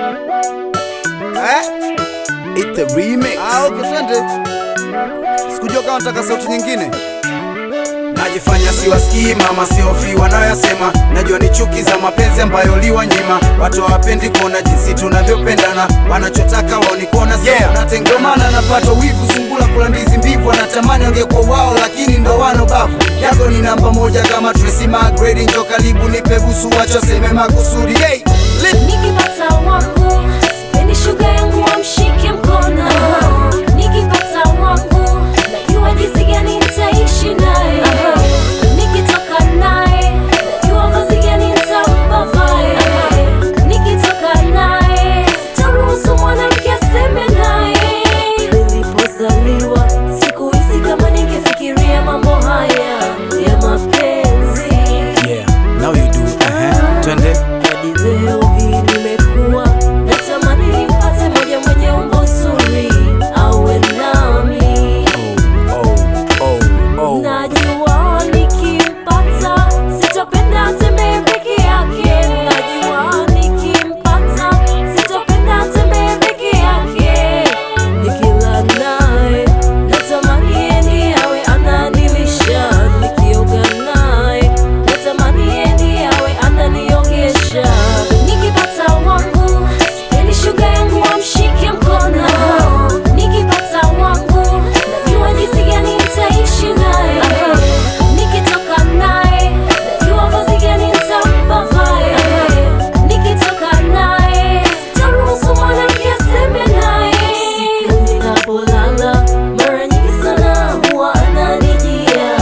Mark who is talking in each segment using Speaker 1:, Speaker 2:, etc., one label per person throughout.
Speaker 1: Eh?
Speaker 2: It's the remix.
Speaker 1: Ah, okay, twende. Sikujua kama nataka sauti nyingine.
Speaker 2: Najifanya siwasikii mama, siofi wanayoyasema. Najua ni chuki za mapenzi ambayo liwanyima. Watu hawapendi kuona jinsi tunavyopendana, wanachotaka wao ni kuona sisi
Speaker 1: Yeah.
Speaker 2: tunatengana.
Speaker 1: Ndio maana napata wivu sungula kula ndizi mbivu, wanatamani wangekuwa wao, lakini ndo wano bavu. Yako ni namba moja kama Tracy McGrady, njo karibu nipe busu, wacho seme makusudi. Hey, lit.
Speaker 3: Nikipata wangu sipendi shuga yangu wamshike mkono. Nikipata wangu najua jinsi gani nitaishi naye. Nikitoka naye najua vazi gani nitampa vae. Nikitoka naye sitaruhusu mwanamke aseme naye. Nilipozaliwa sikuhisi kama ningefikiria mambo haya ya mapenzi.
Speaker 2: Yeah, now you do. Uh-huh. Twende.
Speaker 3: Hadi leo hii nimekuwa natamani nimpate moja mwenye umbo zuri awe nami.
Speaker 2: Oh, oh, oh.
Speaker 3: Najua nikimpata sitopenda atembee peke yake. Najua nikimpata sitopenda atembee peke yake. Nikila naye natamani yeye ndiye awe ananilisha. Nikioga naye natamani yeye ndiye awe ananiogesha. Nikipata wangu sipendi shuga yangu amshike mkono. Nikipata wangu najua jinsi gani nitaishi naye. Nikitoka naye najua vazi gani nitampa vae. Nikitoka naye sitaruhusu mwanamke aseme naye. Siku ninapolala mara nyingi sana huwa ananijia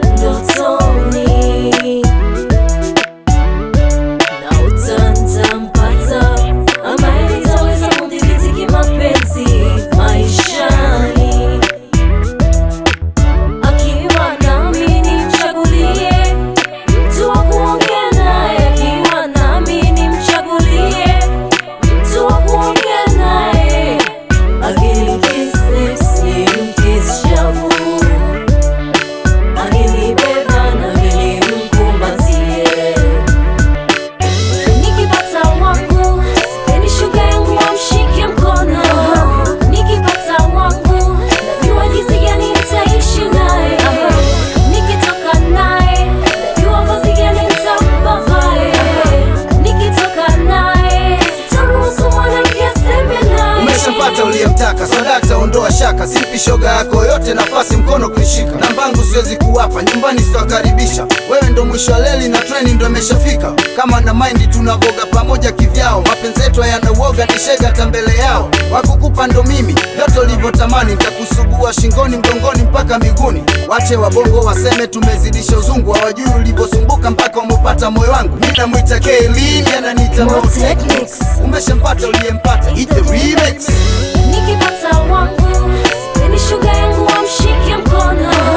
Speaker 3: ndotoni na utantampata ambaye nitaweza kudhibiti kimapenzi maishani. Akiwa nami nimchagulie mtu wa kuongea naye, akiwa nami nimchagulie mtu wa kuongea naye, akinikisi nimkisi shavu, akinibeba nami nimkumbatie. Nikipata wangu sipendi shuga yangu wamshike mkono. Nikipata wangu najua jinsi gani nitaishi naye. Nikitoka naye najua vazi gani nitampa vae. Nikitoka naye sitaruhusu mwanamke aseme naye.
Speaker 1: Umeshampata uliyemtaka, sadakta ondoa shaka, simpi shoga yako yote nafasi mkono kuishika. Nambangu siwezi kuwapa, nyumbani sitawakaribisha. Wewe ndo mwisho wa leli na treni ndo imeshafika. Kama na maindi tunavoga pamoja kivyao, mapenzi yetu hayana uoga, ni shega hata mbele yao. Wakukupa ndo mimi, vyote ulivyotamani, nitakusugua shingoni, mgongoni mpaka miguuni. Wache wabongo waseme tumezidisha uzungu, hawajui ulivyosumbuka mpaka umepata moyo wangu. Mimi namwita Kaylin, ananiita
Speaker 3: Mo
Speaker 1: Mo Technics.
Speaker 3: Technics.
Speaker 1: Umeshampata uliyempata, it's the remix.
Speaker 3: Nikipata wangu sipendi shuga yangu wamshike mkono.